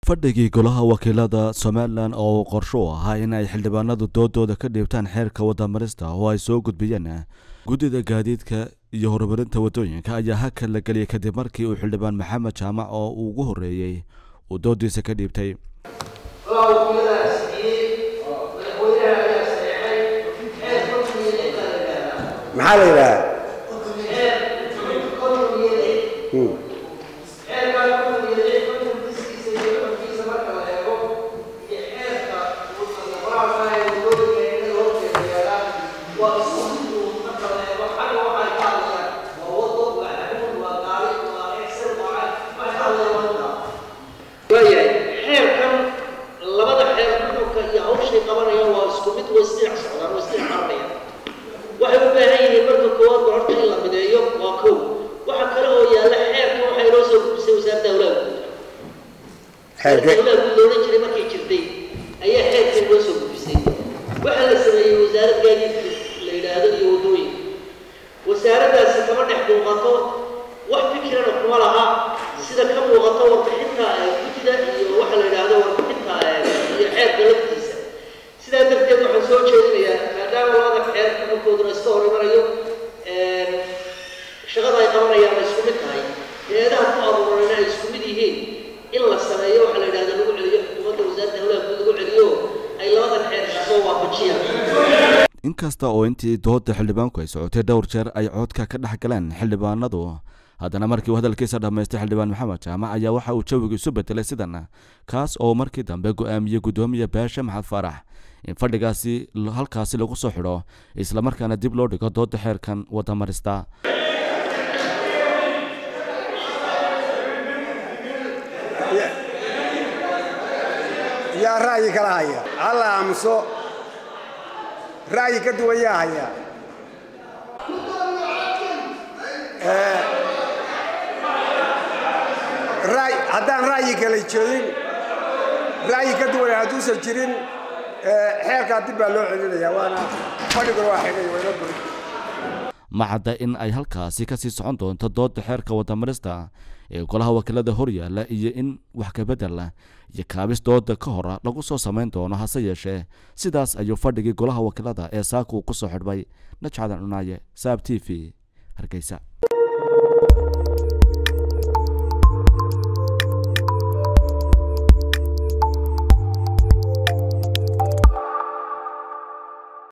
fadhigii golaha wakiilada somalilan oo qorsho u ahaa in ay xildhibaanadu doodooda ka dhiibtaan xeerka wadamarista oo ay soo gudbiyeen guddida gaadiidka iyo horumarinta waddooyinka ayaa haka la geliyay kadib markii uu xildhibaan maxamed jaamac oo uu ugu horreeyey uu doodiisa ka dhiibtay maxaa la yidhaha waayahay xeerkan labada xeer xukunka iyo hawshay qabanayaan waa isku mid way isdhinac socdaan way isdhinac qabanayaan waxay u baahan yihiin marka koowaad ba horta in la mideeyo waa kow waxa kale oo yaalla xeerkan waxay inoo soo gudbisay wasaaradda hawlaha guud xeerke hawlaha guud loolan jiray markay jirtay ayaa xeerkan inoo soo gudbisay waxaa la sameeyey wasaarad gaadiidka la yidhaahdo iyo waddooyinka wasaaraddaasi kama dhex muuqato wax fikirana kuma laha sida ka muuqato warbixinta guddida iyo waxa la yidhaahdo warbixinta iyo xeerka laftiisa sidaa darteed waxaan soo jeedinayaa maadaama labada xeer xukunkooduna iska hor imanayo shaqada ay qabanayaan ay isku mid tahay eedaha ku abuurana ay isku mid yihiin in la sameeyo waxa la yidhahdo lagu celiyo xukuumadda wasaaradda hawlaha guud lagu celiyo ay labadan xeer soo waafajiyaan inkasta oo intii dooda xildhibaanku ay socotay dhowr jeer ay codka ka dhex galeen xildhibaanadu haddana markii uu hadalkiisa dhammaystay xildhibaan maxamed jaamac ayaa waxa uu jawiga isu bedelay sidan kaas oo markii dambe go-aamiyey guddoomiye baashe maxamed faarax in fadhigaasi halkaasi lagu soo xidho islamarkaana dib loo dhigo dooda xeerkan wadamarista yaa ra'yi kala haya halla aamuso ra'yi ka duwan yaa haya ra'y- haddaan ra'yi kala jeedin ra'yi ka duwan hadduusan jirin xeerkaa dib baa loo celinaya waana fadhiguna waa xidhay wayna buri ma cadda in ay halkaasi kasii socon doonto dooda xeerka wadamarista ee golaha wakiilada horyaalla iyo in wax kabedel iyo kaabis dooda ka hor lagu soo samayn doono hase yeeshee sidaas ayuu fadhigii golaha wakiilada ee saaka uu ku soo xidhmay najcadan cunaaye saab t v hargeysa